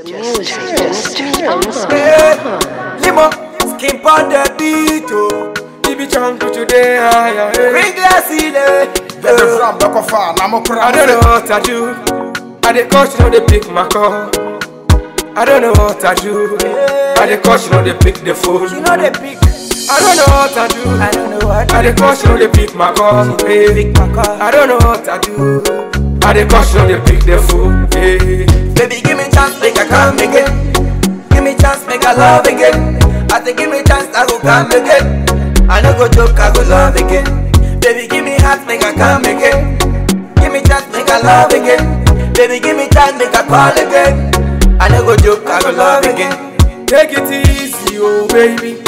music just turns Hey, Limo, skin on the beat, oh. Ibi chunky today, higher. Bring glass in there. Yɛde fram bɛkɔfa na mo kora I don't know what I do. I dey coach, no dey pick my call. I don't know what I do. I dey coach, no dey pick the phone. You know they pick. I don't know what I do. I don't know what. I dey coach, no dey pick my call. Hey. Pick my call. I don't know what I do. I dey coach, no dey pick the phone. Hey. Baby, give me chance, make I come again. Give me chance, make I love again. I say, give me chance, I go come again. I no go joke, I go love again. Baby, give me heart, make I come again. Give me chance, make I love again. Baby, give me chance, make I call again. I no go joke, I go love again. Take it easy, oh baby.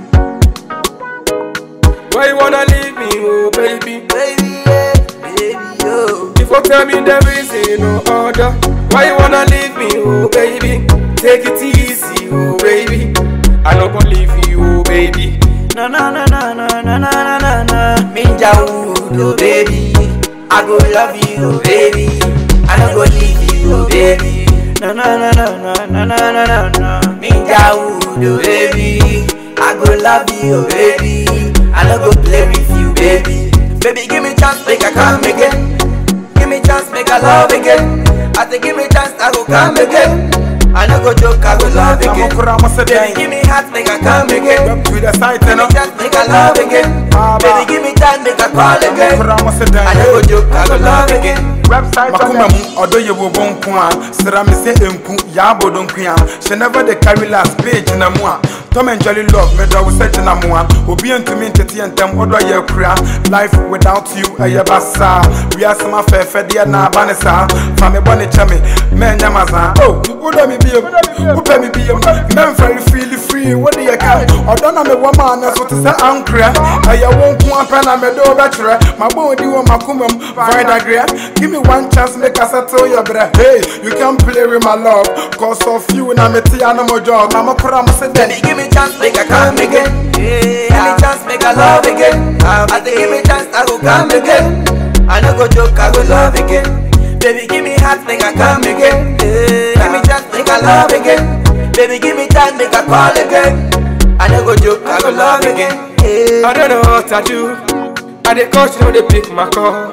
Why you wanna leave me, oh baby? Baby, yeah, baby, yo. If you tell me there is no order, why you wanna leave me, oh baby? Take it easy, oh baby. I no gonna leave you, oh baby. No, no, no, no, no, no, no, no, no, no. Minja wood, oh baby. I go love you, oh baby. I no go leave you, oh baby. No, no, no, no, no, no, no, no, no, no. Minja wood, oh baby. I go love you, oh baby. I no go play with you, baby. Baby, give me chance, make I come again. Give me chance, make I love again. I say, give me chance, I go come again. I no go joke, I go love na mo again. kora mo sɛ Baby, give dɛn me heart, make I come again. Up to the side Give no me chance, make I love again. Baba. Baby, give me time, make I call na mo again. kora mo sɛ I no go dɛn joke, I go love again. makoma mu ɔdɔ yɛ wo bɔ nko a sra me sɛ ɛnku yaabɔ donko a hyɛ never de carry last page na mu a Tom and Jolly love medɔ wo sɛ gyina mu a obi ntumi ntete yɛ ntɛm ɔdɔ yɛ kura life without you ɛyɛ basaa wiase ma fɛɛfɛ deɛ na aba ne saa fa me bɔ ne kyɛ me mɛnyɛ ma saa o wodɔ me biom wopɛ me biom mɛmfɛre freely free wode yɛ ka ɔdɔ na mewɔ maa ne so te sɛ ankorɛ ɛyɛ wo nko apɛ na mede wo bɛkyerɛ mabɔ odi wɔ makoma mu void agrɛ give me one chance make I settle your breath hey you can play with my love cause of you na me tea no more job na mo kora mo se Baby, dɛn give me chance, make I come again. Give me chance, make I love again. I say, give me chance, I go come again. I no go joke, I go love again. Baby, give me heart, make I come again. Give me chance, make I love again. Baby, give me time, make I call again. I no go joke, I go love again. I don't know what I do. I dey coach, no dey pick my call.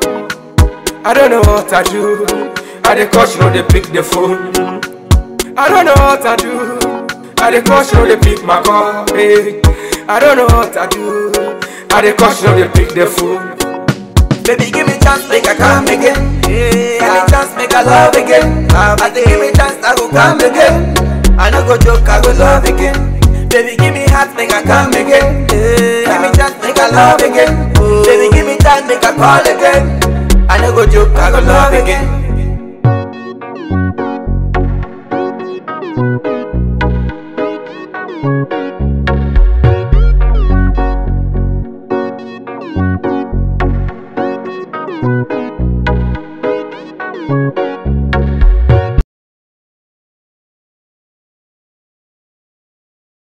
I don't know what I do. I dey coach, no dey pick the phone. I don't know what I do. I dey coach, no dey pick my call. Hey. I don't know what I do. I dey coach, no dey pick the phone. Baby, give me chance, make I come again. Give me chance, make I love again. I say, give me chance, I go come again. I no go joke, I go love again. Baby, give me heart, make I come again. Give me chance, make I love again. Baby, give me time, make I call again. I no go joke, I go love again. Thank